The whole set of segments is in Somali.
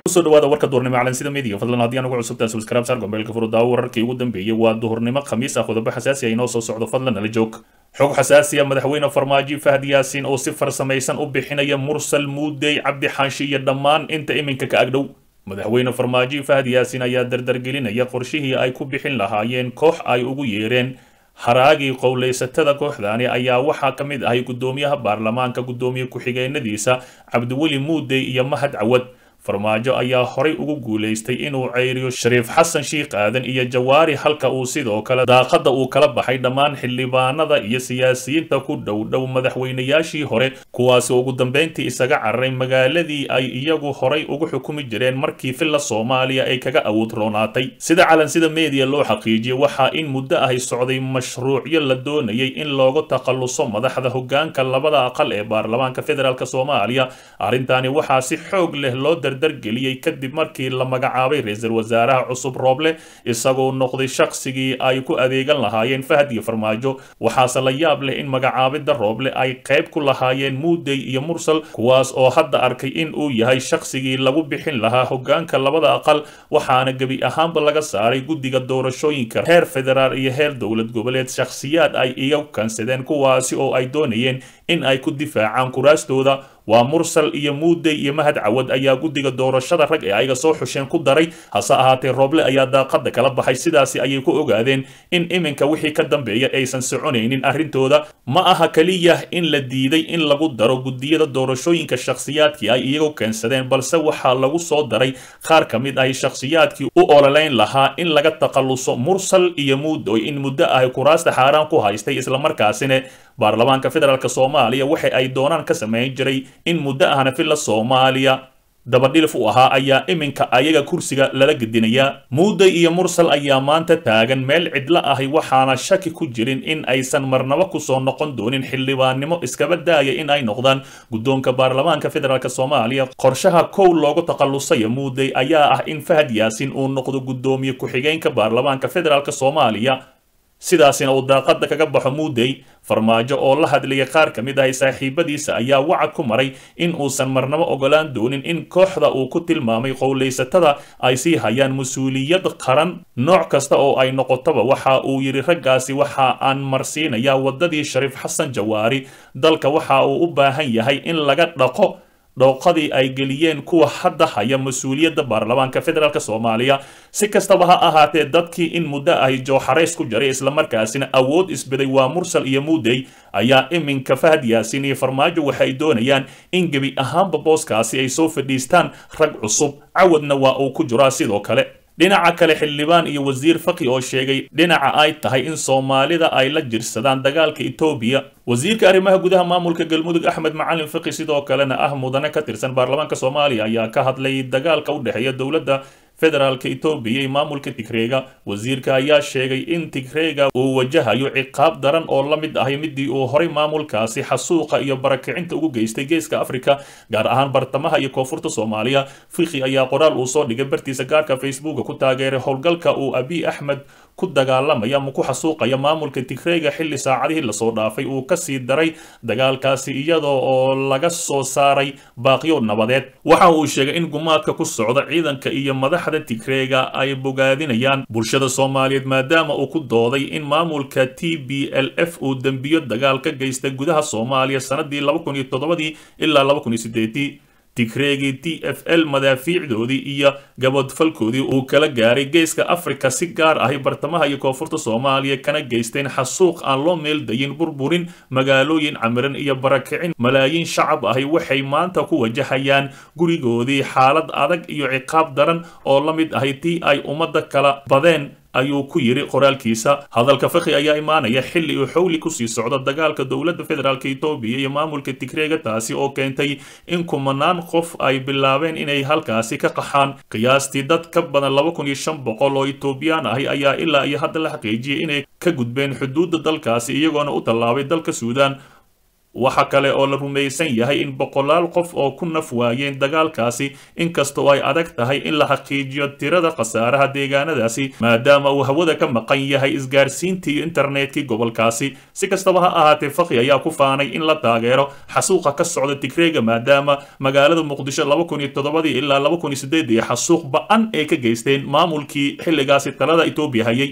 kusoo dhawaada warka duhurnimo calansida media fadlan haddii aan ugu cusubtaan subscribe saar gombeelka furudaawo wararkii ugu dambeeyey waa duhurnimo khamiis ah qodobo xasaasi ah inoo soo socdo fadlan nala joog xog xasaasi ah madaxweyne farmaajo fahad yaasiin oo si farsamaysan u bixinaya mursal muudey cabdi xaashi iyo dhammaan inta iminka ka agdhow madaxweyne farmaajo fahad yaasiin ayaa dardargelinaya qorshihii ay ku bixin lahaayeen koox ay ugu yeereen haraagii qowlaysatada kooxdaani ayaa waxaa ka mid ahay guddoomiyaha baarlamaanka guddoomiye ku-xigeenadiisa cabdiweli muudey iyo mahad cawad farmaajo ayaa horay ugu guulaystay inuu ceyriyo shariif xasan shiikh aadan iyo jawaari halka uu sidoo kale daaqada uu kala baxay dhammaan xildhibaanada iyo siyaasiyiinta ku dhow dhow madaxweynayaashii hore kuwaasi ugu dambeyntii isaga cararay magaaladii ay iyagu horay ugu xukumi jireen markii filla soomaaliya ay kaga awood roonaatay sida calansida media loo xaqiijiyey waxaa in muddo ahy socday mashruucyo la doonayay in loogu takhalluso madaxda hogaanka labada aqal ee baarlamaanka federaalk soomaaliya arrintaani waxaa si xoog leh loo dardargeliyey kadib markii la magacaabay ra-iisul wasaaraha cusub rooble isagoo noqday shaqsigii ay ku adeegan lahaayeen fahad iyo farmaajo waxaase la yaab leh in magacaabidda rooble ay qayb ku lahaayeen muudey iyo mursal kuwaas oo hadda arkay in uu yahay shaqsigii lagu bixin lahaa hogaanka labada aqal waxaana gebi ahaanba laga saaray guddiga doorashooyinka heer federaal iyo heer dowlad goboleed shakhsiyaad ay iga kansadeen kuwaasi oo ay doonayeen in ay ku difaacaan kuraastooda waa mursal iyo muudey iyo mahad cawad ayaa guddiga doorashada rag ee ayaga soo xusheen ku daray hase ahaatee rooble ayaa daaqada kala baxay sidaasi ayay ku ogaadeen in iminka wixii ka dambeeya aysan soconaynin arrintooda ma aha keliya in la diiday in lagu daro guddiyada doorashooyinka shakhsiyaadkii ay iyagu keensadeen balse waxaa lagu soo daray qaar ka mid ahi shakhsiyaadkii u ololeyn lahaa in laga takhalluso mursal iyo muudoy in muddo ahy kuraasta xaaraan ku haystay islamarkaasina baarlamaanka federaalk soomaaliya waxa ay doonaan ka samayn jiray in muddo ahna filla soomaaliya dabadhilif u ahaa ayaa iminka ayaga kursiga lala gedinayaa muudey iyo mursal ayaa maanta taagan meel cidlo ahi waxaana shaki ku jirin in aysan marnabo kusoo noqon doonin xildhibaannimo iskaba daaya in ay noqdaan guddoonka baarlamaanka federaalk soomaaliya qorshaha kow loogu takhallusaya muudey ayaa ah in fahad yaasiin uu noqdo guddoomiye ku-xigeenka baarlamaanka federaalk soomaaliya sidaasina uu daaqada kaga baxo muudey farmaajo oo la hadlayay qaar ka mid ahay saaxiibadiisa ayaa wacad ku maray in uusan marnabo ogolaan doonin in kooxda uu ku tilmaamay qowlaysatada ay sii hayaan mas-uuliyad qaran nooc kasta oo ay noqotoba waxa uu yidhi raggaasi waxa aan marsiinayaa waddadii shariif xasan jawaari dalka waxa uu u baahan yahay in laga dhaqo dhooqadii ay geliyeen kuwa hadda haya mas-uuliyadda baarlamaanka federaalk soomaaliya si kastaba ha ahaatee dadkii in muddo ahy jooxarays ku jaray islamarkaasina awood isbeday waa mursal iyo muudey ayaa iminka fahad yaasiin iyo farmaajo waxay doonayaan in gebi ahaanba booskaasi ay soo fadhiistaan rag cusub cawadna waa uu ku jiraa sidoo kale dhinaca kale xildhibaan iyo wasiir faqi oo sheegay dhinaca ay tahay in soomaalida ay la jirsadaan dagaalka etoobiya wasiirka arrimaha gudaha maamulka galmudug axmed macalin faqi sidoo kalena ah mudane ka tirsan baarlamaanka soomaaliya ayaa ka hadlay dagaalka u dhexeeya dowladda federaalka etoobiya iyo maamulka tigreega wasiirka ayaa sheegay in tigreega uu wajahayo ciqaab daran oo la mid ahay midii uu horay maamulkaasi xasuuqa iyo barakicinta ugu geystay geeska afrika gaar ahaan bartamaha iyo koonfurta soomaaliya fiqi ayaa qoraal uu soo dhigay bartiisa gaarka facebooka ku taageeray howlgalka uu abiy axmed ku dagaalamaya ama ku xasuuqaya maamulka tigreega xilli saacadihii lasoo dhaafay uu kasii daray dagaalkaasi iyadoo oo laga soo saaray baaqyo nabadeed waxa uu sheegay in gumaadka ku socda ciidanka iyo madaxda tigreega ay bogaadinayaan bulshada soomaaliyeed maadaama uu ku dooday in maamulka t b l f uu dembiyo dagaal ka geystay gudaha soomaaliya sanadii laba kun iyo toddobadii ilaa laba kun iyo sideedii tigreegii t f l madaafiicdoodii iyo gabodfalkoodii uu kala gaaray geeska afrika si gaar ahi bartamaha iyo koonfurta soomaaliya kana geysteen xasuuq aan loo meeldayin burburin magaalooyin camiran iyo barakicin malaayiin shacab ahi waxay maanta ku wajahayaan gurigoodii xaalad adag iyo ciqaab daran oo la mid ahi tii ay ummadda kala badeen ayuu ku yidhi qoraalkiisa hadalka fakhi ayaa imaanaya xilli uu xowli kusii socdo dagaalka dowladda federaalk etoobiya iyo maamulka tigreega taasi oo keentay in kumanaan qof ay bilaabeen inay halkaasi ka qaxaan qiyaastii dad ka badan laba kun iyo shan boqol oo etoobiyaan ahi ayaa ilaa iyo hadda la xaqiijiyay inay ka gudbeen xuduudda dalkaasi iyagoona u tallaabay dalka suudaan waxa kale oo la rumaysan yahay in boqolaal qof oo ku naf waayeen dagaalkaasi inkastoo ay adag tahay in la xaqiijiyo tirada khasaaraha deegaanadaasi maadaama uu hawada ka maqan yahay isgaarsiintii iyo internetkii gobolkaasi si kastaba ha ahaatee fakhi ayaa ku faanay in la taageero xasuuqa ka socda tigreega maadaama magaalada muqdisho laba kun iyo toddobadii ilaa laba kun iyo sideedii xasuuq ba-an ay ka geysteen maamulkii xilligaasi talada etoobiya hayay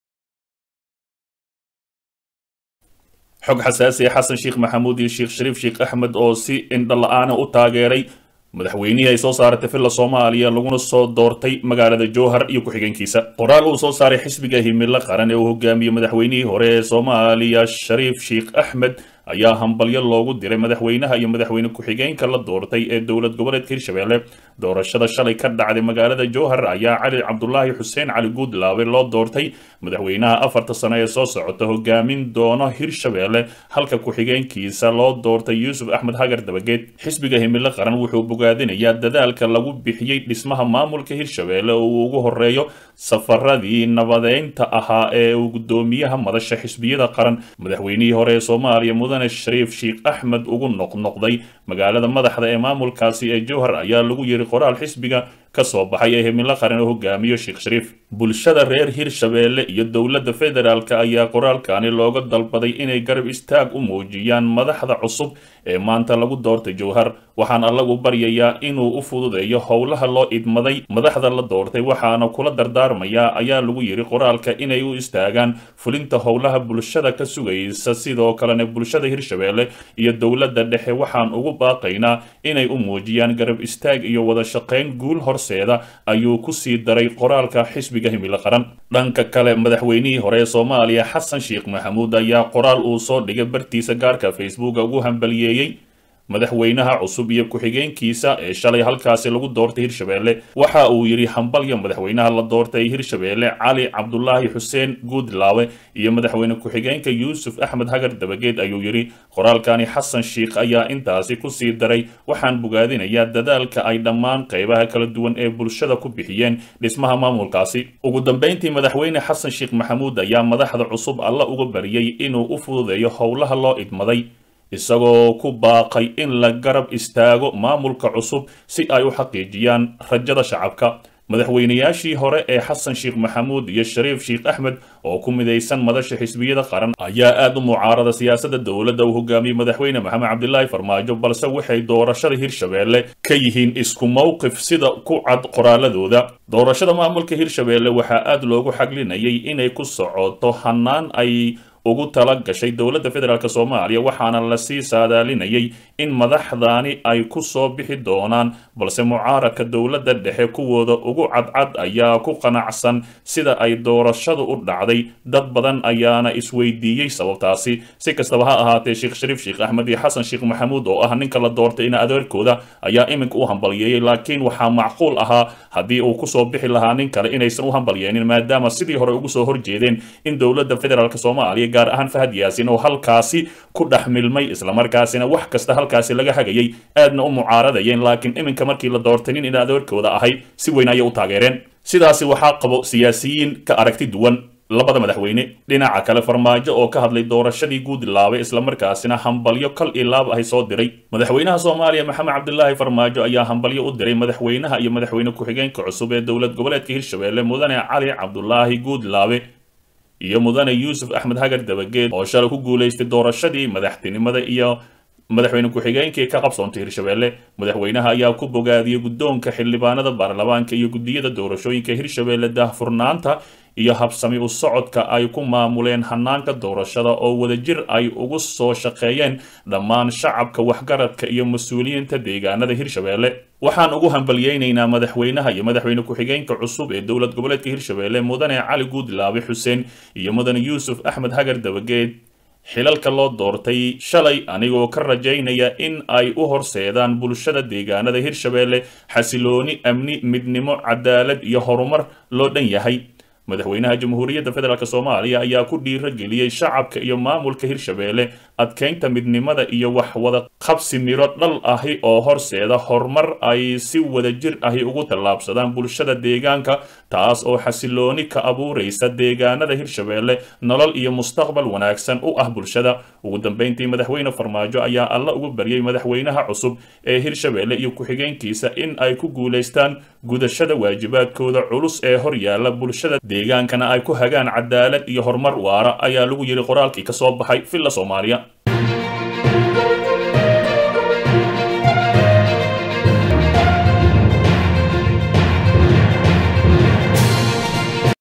xog xasaasi ah xasan sheekh maxamuud iyo sheekh shariif sheekh axmed oo si indho la-aana u taageeray madaxweynihii ay soo saaratay villa soomaaliya laguna soo doortay magaalada jowhar iyo ku-xigeenkiisa qoraal uu soo saaray xisbiga himilo qaran ee uu hogaamiyey madaxweynihii hore ee soomaaliya shariif sheekh axmed ayaa hambalyo loogu diray madaxweynaha iyo madaxweyne ku-xigeenka la doortay ee dowlad goboleedka hirshabelle doorashada shalay ka dhacday magaalada jowhar ayaa cali cabdulaahi xuseen cali guudlaabe loo doortay madaxweynaha afarta sano ee soo socota hogaamin doono hirshabelle halka ku-xigeenkiisa loo doortay yuusuf axmed hagar dabageed xisbiga himilo qaran wuxuu bogaadinayaa dadaalka lagu bixiyey dhismaha maamulka hirshabelle oo uu ugu horeeyo safaradii nabadeynta ahaa ee uu gudoomiyaha madasha xisbiyada qaran madaxweynihii hore ee soomaaliya mudane shariif sheekh axmed ugu noqnoqday magaalada madaxda ee maamulkaasi ee jowhar ayaa lagu yiri qoraal xisbiga ka soo baxay ee himilo qaran oo hogaamiyo sheekh shariif bulshada reer hirshabelle iyo dowladda federaalk ayaa qoraalkani looga dalbaday inay garab istaag u muujiyaan madaxda cusub ee maanta lagu doortay jowhar waxaan allagu baryayaa inuu u fududeeyo howlaha loo idmaday madaxda la doortay waxaana kula dardaarmayaa ayaa lagu yiri qoraalka inay u istaagaan fulinta howlaha bulshada ka sugaysa sidoo kalena bulshada hirshabelle iyo dowladda dhexe waxaan ugu baaqaynaa inay u muujiyaan garab istaag iyo wada shaqayn guul horseeda ayuu ku sii daray qoraalka xisbiga himilo qaran dhanka kale madaxweynihii hore ee soomaaliya xasan sheekh maxamuud ayaa qoraal uu soo dhigay bartiisa gaarka facebooka ugu hambaliyeeyey madaxweynaha cusub iyo ku-xigeenkiisa ee shalay halkaasi lagu doortay hirshabelle waxa uu yidhi hambalya madaxweynaha la doortay hirshabelle cali cabdulaahi xuseen guudlaawe iyo madaxweyne ku-xigeenka yuusuf axmed hagar dabageed ayuu yidhi qoraalkani xasan sheekh ayaa intaasi kusii daray waxaan bogaadinayaa dadaalka ay dhammaan qaybaha kala duwan ee bulshada ku bixiyeen dhismaha maamulkaasi ugu dambeyntii madaxweyne xasan sheekh maxamuud ayaa madaxda cusub alla uga bariyey inuu u fududeeyo howlaha loo idmaday isagoo ku baaqay in la garab istaago maamulka cusub si ay u xaqiijiyaan rajada shacabka madaxweynayaashii hore ee xasan sheekh maxamuud iyo shariif sheekh axmed oo ku midaysan madasha xisbiyada qaran ayaa aad u mucaarada siyaasadda dowladda uu hogaamiyey madaxweyne maxamed cabdilaahi farmaajo balse waxay doorashada hirshabelle ka yihiin isku mowqif sida ku cad qoraaladooda doorashada maamulka hirshabelle waxaa aad loogu xaglinayay inay ku socoto hanaan ay ugu tala gashay dowladda federaalk soomaaliya waxaana lasii saadaalinayay in madaxdaani ay ku soo bixi doonaan balse mucaaradka dowladda dhexe kuwooda ugu cadcad ayaa ku qanacsan sida ay doorashadu u dhacday dad badan ayaana isweydiiyey sababtaasi si kastaba ha ahaatee sheekh shariif sheekh axmed iyo xasan sheekh maxamuud oo ah ninka la doortay ina adeerkooda ayaa iminka u hambalyeeyey laakiin waxaa macquul ahaa haddii uu kusoo bixi lahaa nin kale inaysan u hambalyeenin maadaama sidii hore ugu soo horjeedeen in dowladda federaalk soomaaliya gaar ahaan fahad yaasin oo halkaasi ku dhex milmay islamarkaasina wax kasta halkaasi laga hagayay aadna u mucaaradayeen laakiin iminka markii la doortay nin in adeerkooda ahay si weyn ayay u taageereen sidaasi waxaa qabo siyaasiyiin ka aragti duwan labada madaxweyne dhinaca kale farmaajo oo ka hadlay doorashadii guudlaabay islamarkaasina hambalyo kal iyo laab ahy soo diray madaxweynaha soomaaliya maxamed cabdilaahi farmaajo ayaa hambalyo u diray madaxweynaha iyo madaxweyne ku-xigeenka cusub ee dowlad goboleedka hirshabelle mudane cali cabdulaahi guudlaabe iyo mudane yuusuf axmed hagar dabageed oo shalay ku guulaystay doorashadii madaxtinimada iyo madaxweyne ku-xigeenkii ka qabsoontay hirshabelle madaxweynaha ayaa ku bogaadiyey guddoonka xildhibaanada baarlamaanka iyo guddiyada doorashooyinka hirshabelle daahfurnaanta iyo habsami u socodka ay ku maamuleen hanaanka doorashada oo wadajir ay ugu soo shaqeeyeen dhammaan shacabka waxgaradka iyo mas-uuliyiinta deegaanada hirshabelle waxaan ugu hambalyeynaynaa madaxweynaha iyo madaxweyne ku-xigeenka cusub ee dowlad goboleedka hirshabelle mudane cali guudlaabe xuseen iyo mudane yuusuf axmed hagar dabageed xilalka loo doortay shalay anigoo ka rajaynaya in ay u horseedaan bulshada deegaanada hirshabelle xasilooni amni midnimo cadaalad iyo horumar loo dhan yahay madaxweynaha jamhuuriyadda federaalk soomaaliya ayaa ku dhiirageliyey shacabka iyo maamulka hirshabeelle adkeynta midnimada iyo wax wada qabsi miro dhal ahi oo horseeda horumar ay si wadajir ahi ugu tallaabsadaan bulshada deegaanka taas oo xasilooni ka abuuraysa deegaanada hirshabeelle nolol iyo mustaqbal wanaagsan u ah bulshada ugu dambeyntii madaxweyne farmaajo ayaa alla ugu baryay madaxweynaha cusub ee hirshabeelle iyo ku-xigeenkiisa in ay ku guulaystaan gudashada waajibaadkooda culus ee hor yaalla bulshada deegaankana ay ku hagaan cadaalad iyo horumar waara ayaa lagu yidhi qoraalkii ka soo baxay villa soomaaliya